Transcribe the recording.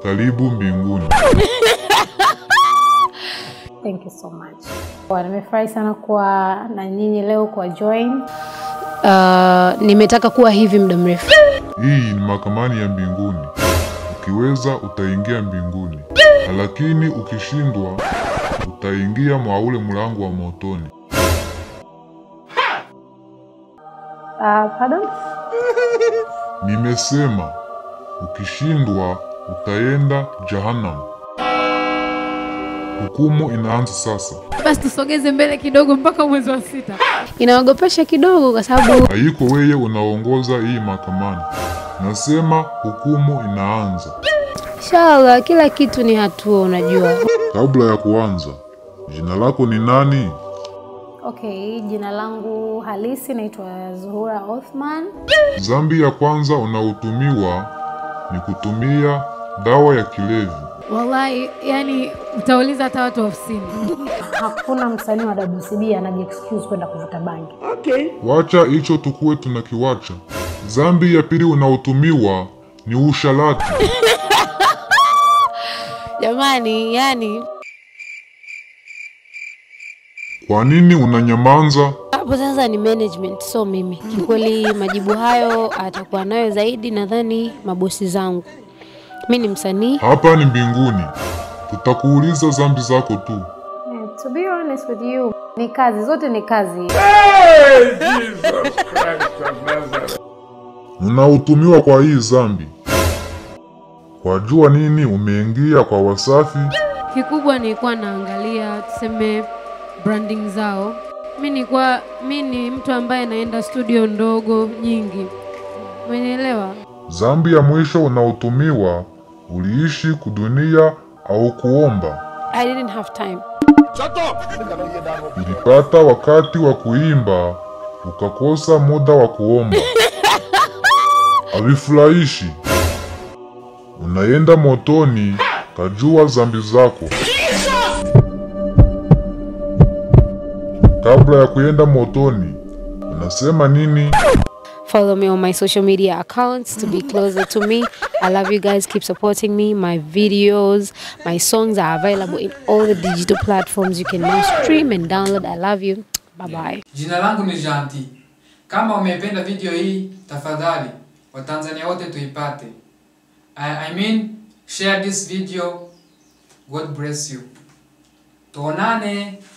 karibu mbinguni. Thank you so much. Kwa, Nimefurahi sana kuwa na nyinyi leo kwa join. Uh, nimetaka kuwa hivi muda mrefu. Hii ni mahakamani ya mbinguni. Ukiweza utaingia mbinguni, lakini ukishindwa utaingia mwa ule mlango wa motoni. Uh, pardon? Nimesema ukishindwa utaenda jahannam. Hukumu inaanza sasa. Basi tusogeze mbele kidogo mpaka mwezi wa sita. Inaogopesha kidogo kwa sababu Haiko wewe unaongoza hii mahakamani. Nasema hukumu inaanza. inshallah kila kitu ni hatua, unajua. Kabla ya kuanza, jina lako ni nani? Okay, jina langu halisi naitwa Zuhura Othman. Dhambi ya kwanza unaotumiwa ni kutumia dawa ya kilevi. Wallahi, yani utauliza hata watu ofisini. Hakuna msanii wa WCB anaji excuse kwenda kuvuta bangi. Wacha hicho tukuwe tunakiwacha. Dhambi ya pili unaotumiwa ni usharati. Jamani, yani Kwa nini unanyamanza? hapo sasa ni management, so mimi. Kikweli majibu hayo atakuwa nayo zaidi, nadhani mabosi zangu. Mi ni msanii Hapa ni mbinguni, tutakuuliza dhambi zako tu. Yeah, to be honest with you, ni kazi zote ni kazi. Unaotumiwa kwa hii dhambi, kwa jua nini umeingia kwa Wasafi? Kikubwa nilikuwa naangalia tuseme branding zao. Mi nilikuwa mi ni mtu ambaye naenda studio ndogo nyingi, umenielewa? Dhambi ya mwisho unaotumiwa, uliishi kudunia au kuomba. I didn't have time. Ulipata wakati wa kuimba ukakosa muda wa kuomba. Havifurahishi. Unaenda motoni, kajua dhambi zako. Kabla ya kuenda motoni, unasema nini? Follow me on my social media accounts to be closer to me. I love you guys. Keep supporting me. My videos, my songs are available in all the digital platforms. You can now stream and download. I love you. Bye bye. Jina langu ni Janti. Kama umependa video hii, tafadhali Watanzania wote tuipate. I, I mean, share this video. God bless you. Tuonane.